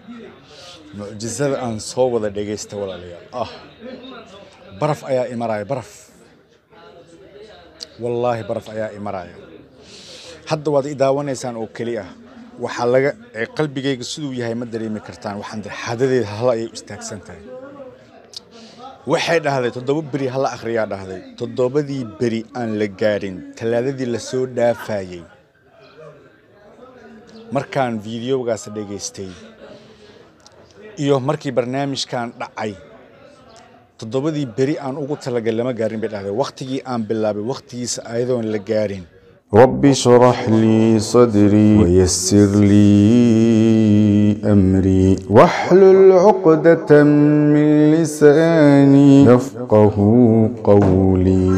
mucjisada aan soo wada dhegaysta walaalayaal ah baraf ayaa imaraya baraf wallaahi baraf ayaa imaraya hadda waad i daawanaysaan oo keli ah waxaa laga ee qalbigayga siduu yahay ma dareemi kartaan waxaan dir xadadeeda hala ayay u istaagsan tahay waxay dhahday toddoba beri hala akhriyaa dhahday toddobadii beri aan la gaarin talaadadii lasoo dhaafayey markaan fiideogaas dhegaystay iyo markii barnaamijkan dhacay toddobadii beri aan ugu talagal lama gaarin bay dhahday wakhtigii aan bilaabay wakhtigiisa ayadoon la gaarin رب اشرح لي صدري ويسر لي أمري واحلل عقدة من لساني يفقه قولي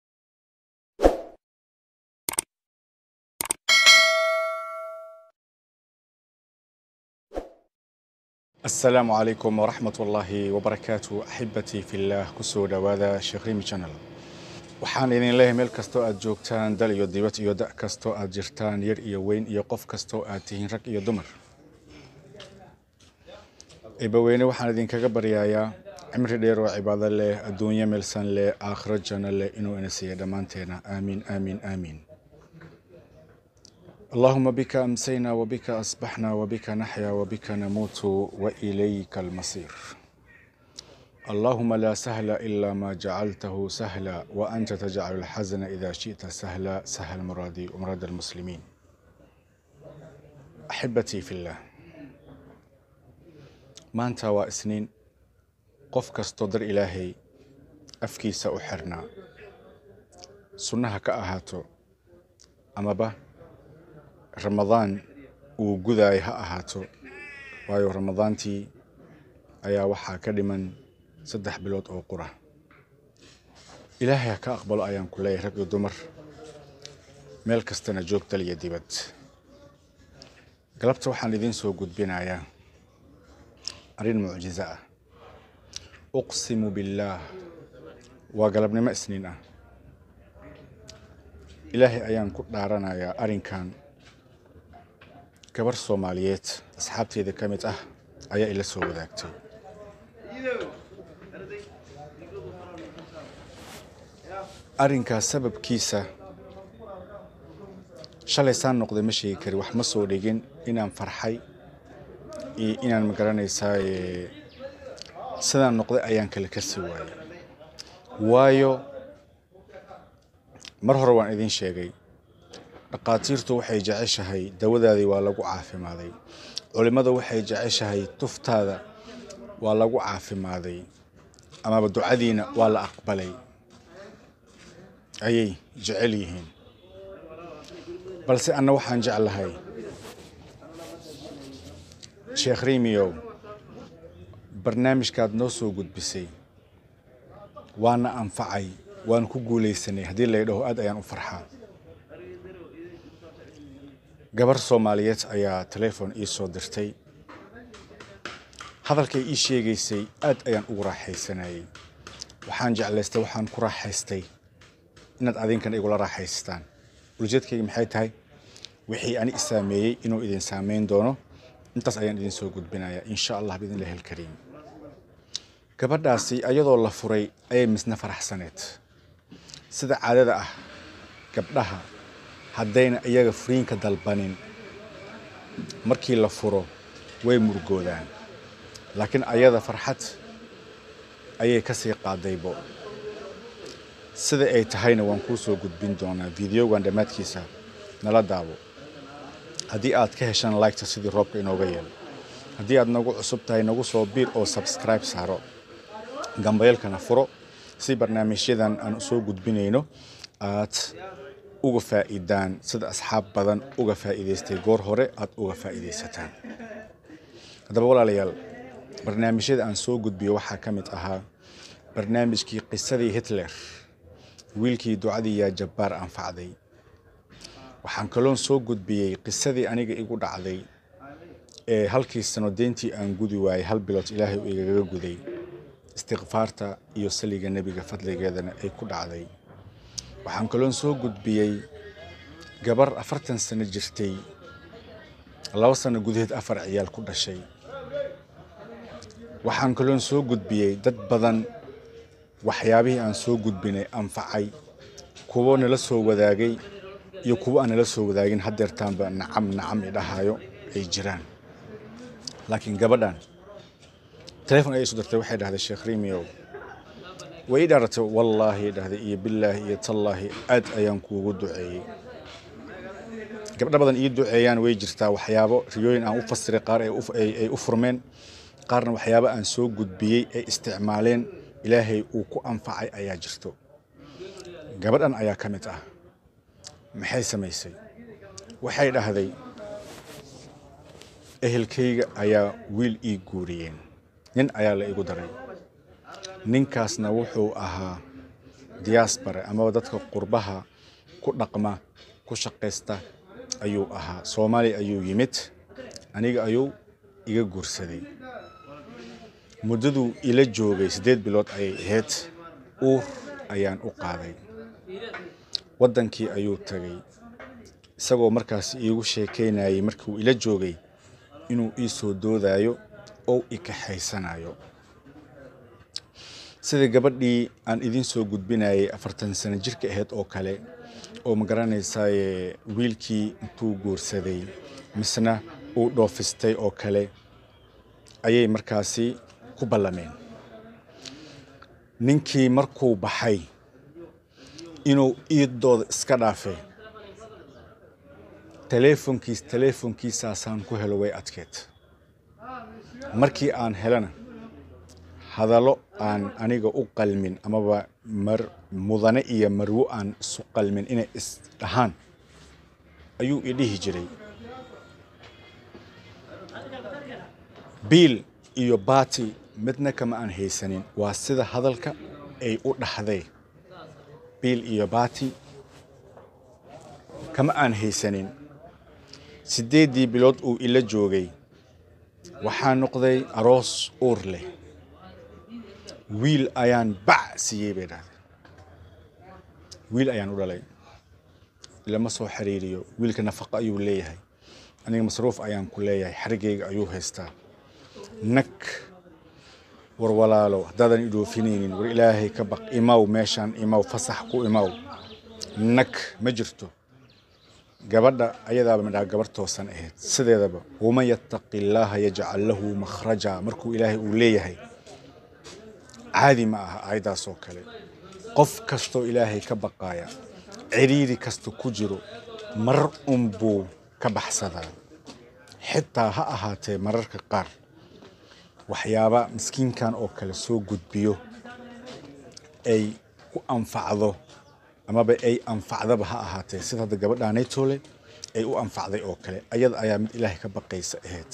asalaamu calaykum waraxmat ullaahi wabarakaatu axibatii fillaah kusoo dhowaada sheekh rimi channel waxaan idin leeyahay meel kastoo aad joogtaan dal iyo dibad iyo da' kastoo aad jirtaan yar iyo weyn iyo qof kastoo aad tihiin rag iyo dumar ibaweyne waxaan idinkaga baryayaa cimri dheer oo cibaado leh adduunyo meelsan leh aakhiro janno leh inuu ina siiya dhammaanteena aamiin aamiin aamiin اللهم بك أمسينا وبك أصبحنا وبك نحيا وبك نموت وإليك المصير اللهم لا سهل إلا ما جعلته سهلا وأنت تجعل الحزن إذا شئت سهلا سهل مرادي ومراد المسلمين أحبتي في الله ما أنت وإسنين قف كستدر إلهي أفكي سأحرنا سنها كأهاتو أما به ramadaan uu gudaaya ha ahaato waayo ramadaantii ayaa waxaa ka dhiman saddex bilood oo qura ilaahay ha ka aqbalo ayaan ku leeyahay rag iyo dumar meel kastana joog dal iyo dibad galabta waxaan idiin soo gudbinayaa arrin mucjiso ah uqsimu billaah waa galabnimo isniin ah ilaahay ayaan ku dhaaranayaa arrinkan gabar soomaaliyeed asxaabteeda ka mid ah ayaa ila soo wadaagtay arrinkaas sababkiisa shalay saan noqday ma sheegi kari wax ma soo dhigin inaan farxay iyo inaan magaranaysaa sidaan noqday ayaan kale kasi waayay waayo mar hore waan idiin sheegay dhaqaatiirtu waxay jeceshahay dawadaadii waa lagu caafimaaday culimmada waxay jeceshahay tuftaada waa lagu caafimaaday amaba ducadiina waa la aqbalay ayay jecel yihiin balse anna waxaan jeclahay sheekh rimiyow barnaamijkaad noo soo gudbisay waana anfacay waan ku guulaysanay haddii laydhaho aad ayaan u farxaa gabar soomaaliyeed ayaa teleefon ii soo dirtay hadalkay ii sheegaysay aad ayaan ugu raaxaysanayay waxaan jeclaystay waxaan ku raaxaystay inaad adinkan igula raaxaystaan ulijeedkayga maxay tahay wixii ani isaameeyey inuu idin saameyn doono intaas ayaan idin soo gudbinayaa insha allah biidnillahi alkariim gabadhaasi ayadoo la furay ayay misna faraxsaneed sida caadada ah gabdhaha haddayna iyaga furiinka dalbanin markii la furo way murgoodaan laakiin ayada farxad ayay ka sii qaadaybo sida ay tahayna waan kuu soo gudbin doonaa videogan dhammaadkiisa nala daabo haddii aad ka heshaan liketa sidii roobka inooga yeelo haddii aad nagu cusub tahay nagu soo biir oo subscribe saaro gambayeelkana furo si barnaamijyadan aan soo gudbinayno aad uga faa'iidaan sida asxaab badan uga faa'iidaystay goor hore aad uga faa'iidaysataan haddaba walaalayaal barnaamijyada aan soo gudbiyo waxaa ka mid ahaa barnaamijkii qisadii hitler wiilkii ducadii yaa jabbaar anfacday waxaan kaloon soo gudbiyey qisadii aniga igu dhacday ee halkii sano deyntii aan gudi waayey hal bilood ilaahay uu igaga guday istikfaarta iyo saliga nebiga fadligeedana ay ku dhacday waxaan kaloon soo gudbiyey gabar afartan sano jirtay laba sano gudaheed afar ciyaal ku dhashay waxaan kaloon soo gudbiyey dad badan waxyaabihii aan soo gudbinay anfacay kuwo nala soo wadaagay iyo kuwo aan nala soo wadaagin haddeertaanba nacam nacam idhahayo ay jiraan laakiin gabadhan telefon ayay isu dartay waxay dhahday sheekh rimiyow way ii dharatay wallaahi dhahday iyo billaahi iyo tallaahi aad ayaan kuugu duceeyey gabdho badan ii duceeyaan way jirtaa waxyaabo riyooyin aan u fasiray qaar ay u furmeen qaarna waxyaabo aan soo gudbiyey ay isticmaaleen ilaahay uu ku anfacay ayaa jirto gabadhan ayaa ka mid ah maxay samaysay waxay dhahday ehelkayga ayaa wiil ii guuriyeen nin ayaa la igu daray ninkaasna wuxuu ahaa diaspora amaba dadka qurbaha ku dhaqma ku shaqaysta ayuu ahaa soomaaliya ayuu yimid aniga ayuu iga guursaday muddaduu ila joogay siddeed bilood ayay ahayd uur ayaan u qaaday waddankii ayuu tagay isagoo markaas iigu sheekaynayay markiuu ila joogay inuu ii soo doodayo oo i kaxaysanayo sida gabadhii aan idiin soo gudbinayay afartan sano jirka ahayd oo kale oo ma garanaysaaye wiilkii intuu guursaday misna uu dhoofistay oo kale ayay markaasi ku ballameen ninkii markuu baxay inuu iidooda iska dhaafay teleefonkiis teleefonkiisaasaan ku helo way adkeed markii aan helana hadallo aan aniga u qalmin amaba mar mudane iyo marwo aan isu qalmin inay isdhahaan ayuu i dhihi jiray biil iyo baati midna kama aan haysanin waa sida hadalka ay u dhaxday biil iyo baati kama aan haysanin siddeeddii bilood uu ila joogay waxaa noqday aroos uur leh wiil ayaan bac siiyey bay dhahday wiil ayaan u dhalay lama soo xiriiriyo wiilka nafaqo ayuu leeyahay aniga masruuf ayaan ku leeyahay xarigayga ayuu haystaa nag war walaalo haddaadan idhoofinaynin war ilaahay ka baq imaw meeshaan imaw fasax ku imaw nag ma jirto gabadha ayadaaba midhaa gabar toosan ahayd sideedaba waman yattaqi illaaha yajcal lahu makhraja markuu ilaahay uu leeyahay caadi ma aha aayaddaas oo kale qof kastoo ilaahay ka baqaaya ciriiri kasta ku jiro mar unbuu ka baxsadaa xitaa ha ahaatee mararka qaar waxyaaba miskiinkan oo kale soo gudbiyo ay ku anfacdo amaba ay anfacdaba ha ahaatee sida hadda gabadhaanaytoole ay u anfacday oo kale ayada ayaa mid ilaahay ka baqaysa ahayd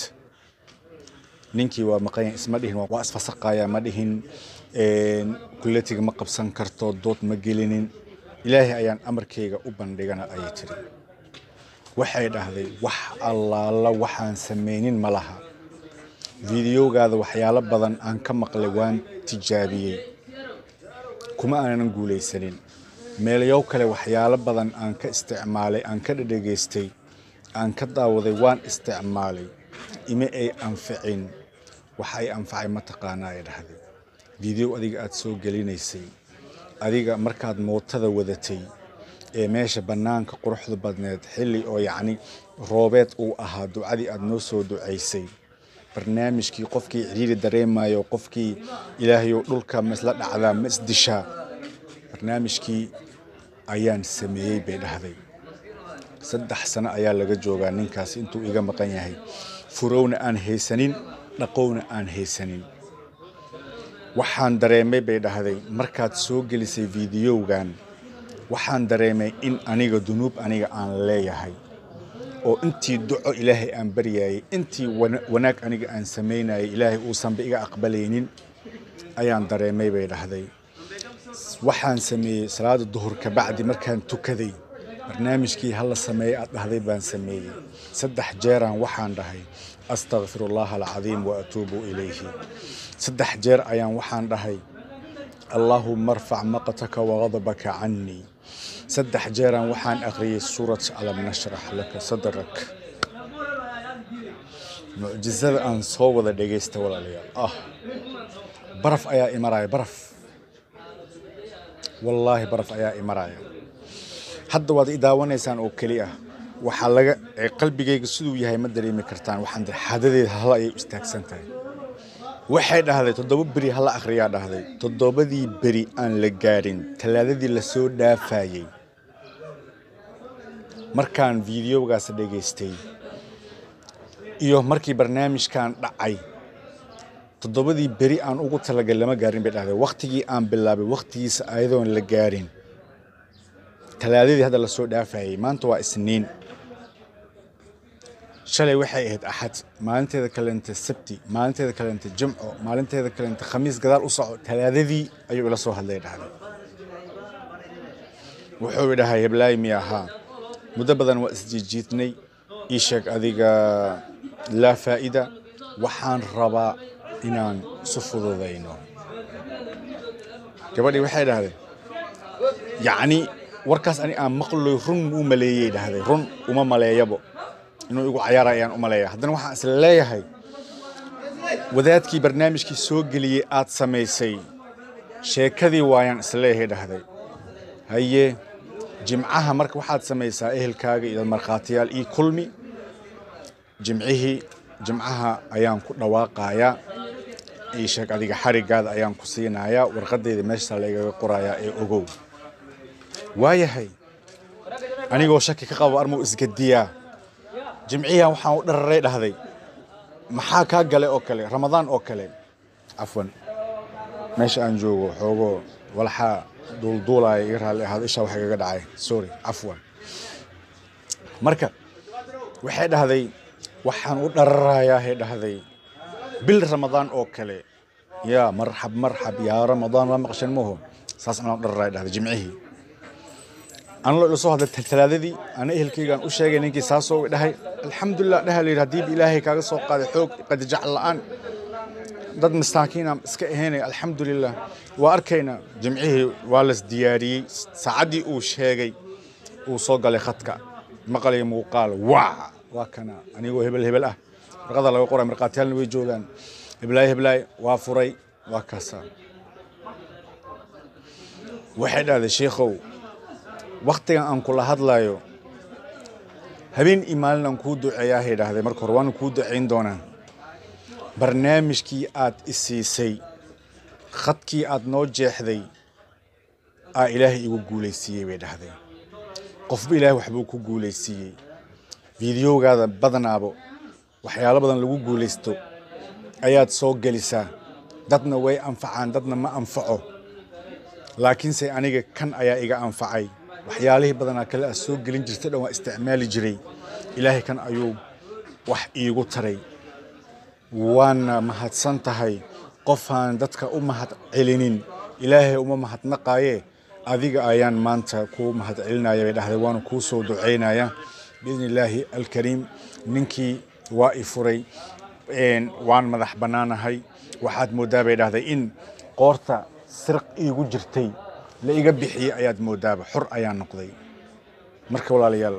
ninkii waa maqanya isma dhihin waa isfasaqaya ma dhihin kulletiga ma qabsan karto dood ma gelinin ilaahay ayaan amarkayga u bandhigana ayay tiri waxay dhahday wax allaala waxaan samaynin ma laha fideogaada waxyaalo badan aan ka maqlay waan tijaabiyey kuma aanan guulaysanin meelayow kale waxyaalo badan aan ka isticmaalay aan ka dhadhegaystay aan ka daawaday waan isticmaalay ima ay anficin wax ay anfacay mataqaanaa ay dhahday video adiga aad soo gelinaysay adiga markaad mootada wadatay ee meesha bannaanka quruxda badneed xilli oo yacni roobeed uu ahaa ducadii aad noo soo ducaysay barnaamijkii qofkii ciriiri dareemayo qofkii ilaahayow dhulka ma isla dhacdaa ma isdishaa barnaamijkii ayaan sameeyey bay dhahday saddex sano ayaa laga joogaa ninkaas intuu iga maqan yahay furowna aan haysanin dhaqowna aan haysanin waxaan dareemay bay dhahday markaad soo gelisay fiidiyowgan waxaan dareemay in aniga dunuub aniga aan leeyahay oo intii duco ilaahay aan baryayay intii wanaag aniga aan samaynayay ilaahay uusanba iga aqbalaynin ayaan dareemay bay dhahday waxaan sameeyey salaada duhur ka bacdi markaan tukaday barnaamijkii hala sameeyey aad dhahday baan sameeyey saddex jeeraan waxaan dhahay astakfir allaha alcadiim wa atuubu ilayhi saddex jeer ayaan waxaan dhahay allaahuma arfac maqtaka wagadabaka cannii saddex jeeraan waxaan akhriyey suurat alam nashrax laka sadrak mucjizada aan soo wada dhegaysta walaalayaal ah baraf ayaa imaraya baraf wallaahi baraf ayaa imaraya hadda waad i daawanaysaan oo keli ah waxaa laga ee qalbigayga siduu yahay ma dareemi kartaan waxaan dir xadadeeda hala ayay u istaagsan tahay waxay dhahday toddoba beri hala akhriyaa dhahday toddobadii beri aan la gaadhin talaadadii lasoo dhaafayey markaan fiidiyogaas dhegaystay iyo markii barnaamijkan dhacay toddobadii beri aan ugu talagal lama gaarin bay dhahday wakhtigii aan bilaabay wakhtigiisa ayadoon la gaarin talaadadii hadda lasoo dhaafayey maanta waa isniin shalay waxay ahayd axad maalinteeda kalenta sabti maalinteeda kalenta jimco maalinteeda kalenta khamiis gadaal u soco talaadadii ayuu ila soo hadlay dhahday wuxuu idhahay heblaay mi ahaa muddo badan waa isjiijiidnay ii sheeg adiga laa faa'ida waxaan rabaa inaan isu fududayno gabadhii waxay dhahday yacni warkaas ani aan maqloy run u maleeyey dhahday run uma maleeyabo inuu igu cayaara ayaan u maleeya haddana waxaan isla leeyahay wadaadkii barnaamijkii soo geliyey aad samaysay sheekadii waayaan isleeyahay dhahday haye jimcaha marka waxaad samaysaa ehelkaaga iyo markhaatiyaal ii kulmi jimcihii jimcaha ayaan ku dhawaaqayaa ii sheeg adiga xarigaada ayaan ku siinayaa warqadeyda meeshaa laigaga qorayaa ee ogow waayahay anigoo shaki ka qabo armuu isgadiyaa jimcihan waxaan u dhararay dhahday maxaa kaa gale oo kale ramadaan oo kale cafwan meesha aan joogo xoogoo walxaa duulduulaya iga raalli ahaado ishaa wax igaga dhacay sorry cafwan marka waxay dhahday waxaan u dhararayaa hay dhahday bil ramadaan oo kale yaa marxab marxab yaa ramadaan waa maqshan maho saas anaan u dhararaya dhahday jimcihii anlo ila soo hadlay talaadadii ana ehelkaygaan u sheegay ninkii saasoo dhahay alxamdulilah dhaha layidhi haddii ilaahay kaaga soo qaaday xoog qadijac la'aan dad masaakiina iska ahaynaya alxamdulilah waa arkaynaa jimcihii waa las diyaariyey saacaddii uu sheegay uu soo galay khadka maqalaya muuqaal waa waa kana anigoo hebel hebel ah warqada laga qoray markhaatiyaalna way joogaan heblaay heblaay waa furay waa kaasaa waxay dhahday sheikhow waktigan aan kula hadlayo habeen iyo maalin aan kuu duceeyaahay dhahday marka hore waana kuu ducayn doonaa barnaamijkii aad i siisay khadkii aad noo jeexday aa ilaahay igu guulaysiiyey bay dhahday qofba ilaahay waxbuu ku guulaysiiyey fiidiyowgaada badanaabo waxyaalo badan lagu guulaysto ayaad soo gelisaa dadna way anfacaan dadna ma anfaco laakiinse aniga kan ayaa iga anfacay waxyaalihii badanaa kale aad soo gelin jirta dhan waa isticmaali jiray ilaahay kan ayuu wax iigu taray waana mahadsan tahay qofaan dadka u mahad celinin ilaahay uma mahadnaqaaye adiga ayaan maanta kuu mahad celinaya bay dhahday waana kuu soo ducaynaya biidni illaahi alkariim ninkii waa i furay waan madax bannaanahay waxaad mooddaa bay dhahday in qoorta sirq iigu jirtay la iga bixiyey ayaad moodaaba xor ayaan noqday marka walaalayaal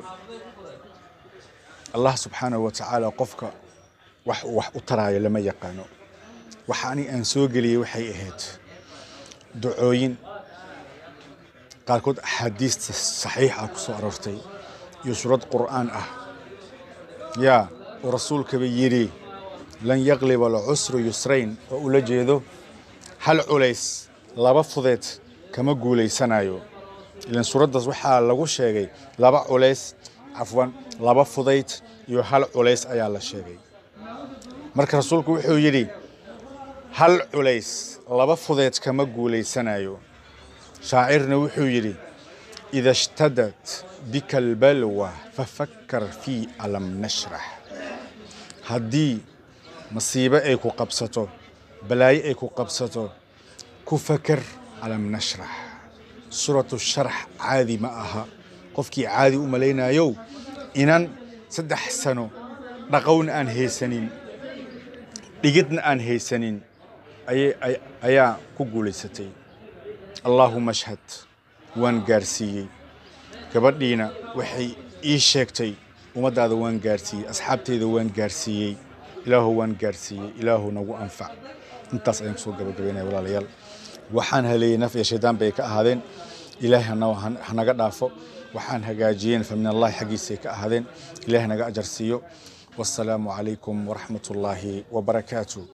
allah subxaanahu wa tacaala qofka wax uu wax u taraayo lama yaqaano waxa ani aan soo geliyey waxay ahayd ducooyin qaarkood axaadiista saxiix ah ku soo aroortay iyo suurad qur'aan ah yaa uu rasuulkaba yidhi lan yaqliba alcusru yusrayn oo ula jeedo hal culays laba fudeed kama guulaysanayo ilan suuraddaas waxaa lagu sheegay laba culays cafwan laba fudayd iyo hal culays ayaa la sheegay marka rasuulku wuxuu yidhi hal culays laba fudeed kama guulaysanayo shaacirna wuxuu yidhi ida ishtadat bika albalwa fafakkar fii alam nashrax haddii masiibo ay ku qabsato balaayo ay ku qabsato ku fakar alam nashrax suuratu sharx caadi ma aha qofkii caadi u malaynayow inan saddex sano dhaqowna aan haysanin dhigidna aan haysanin ayaa ku guulaysatay allaahuma ashhad waan gaarsiiyey gabadhiina waxay ii sheegtay ummaddaada waan gaarsiiyey asxaabteyda waan gaarsiiyey ilaahu waan gaarsiiyey ilaahu nagu anfac intaas ayaan kusoo gabagabeynaya walaalayaal waxaan haleeyey naf iyo shaydaan bay ka ahaadeen ilaahay hana- han- hanaga dhaafo waxaan hagaajiyeen fa min allahi xaggiisay ka ahaadeen ilaahay naga ajar siiyo wassalaamu calaykum waraxmat ullaahi wabarakaatu